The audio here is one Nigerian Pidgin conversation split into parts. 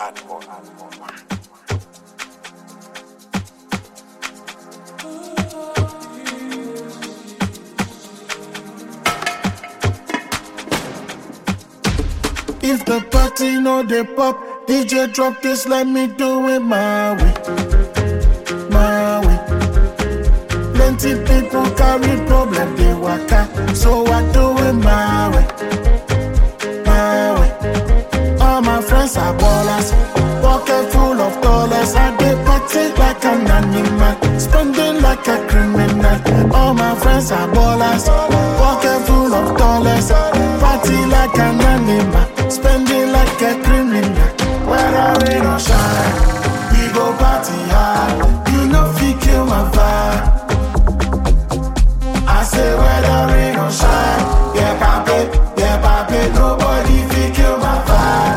If the party no dey pop, DJ drop this, let me do it my way, my way. Plenty people carry problem, they waka, so I do it my way, my way. All my friends are ballers, pocket full of dollars. I dey party like an animal, spending like a criminal. All my friends are ballers, pocket full of dollars. Party like an animal, spending like a criminal. Whether rain or shine, we go party hard. You know fi kill my vibe. I say whether rain or shine, yeah papi, yeah papi, nobody fi kill my vibe.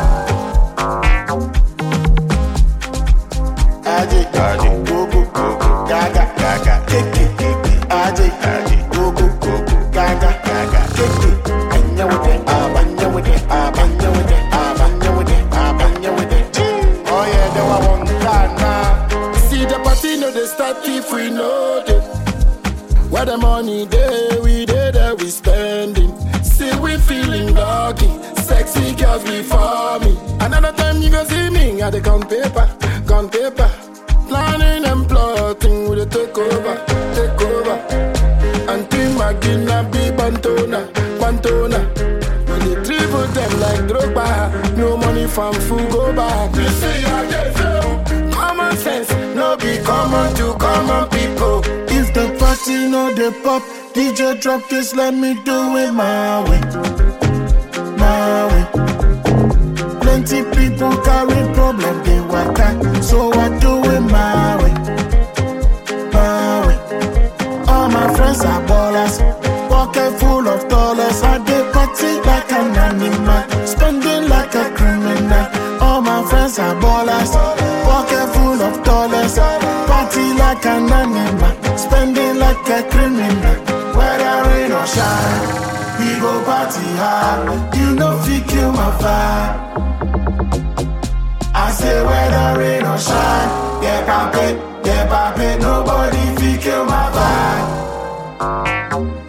Aje, aje, go go go go, gaga gaga, keke keke, aje aje, go go go go, gaga gaga, keke. Anya with it, abanya with it, abanya with it, abanya with it, abanya with it. Oh yeah, they wa one Ghana. See the party no dey start if we know it. Where the money day, we day that we spending. See we feeling lucky, sexy girls we for me. Another time you go see me, I dey count paper, count paper. Planning and plotting, we dey take over, take over. Auntie Magina be Bantona, Bantona. We dey dribble them like Drogba. No money from food go back. You see I get so common sense, no be common to common people. If the party no dey pop, DJ drop this, let me do it my way, my way. Plenty people carry problem, they waka, so I do it my way, my way. All my friends are ballers, pocket full of dollars. I dey party like an animal, spending like a criminal. All my friends are ballers, pocket full of dollars. Party like an animal, spending like a criminal. Whether rain or shine, we go party hard. You know fi kill my vibe. I say whether rain or shine, yeah papi, yeah papi, nobody fi kill my vibe.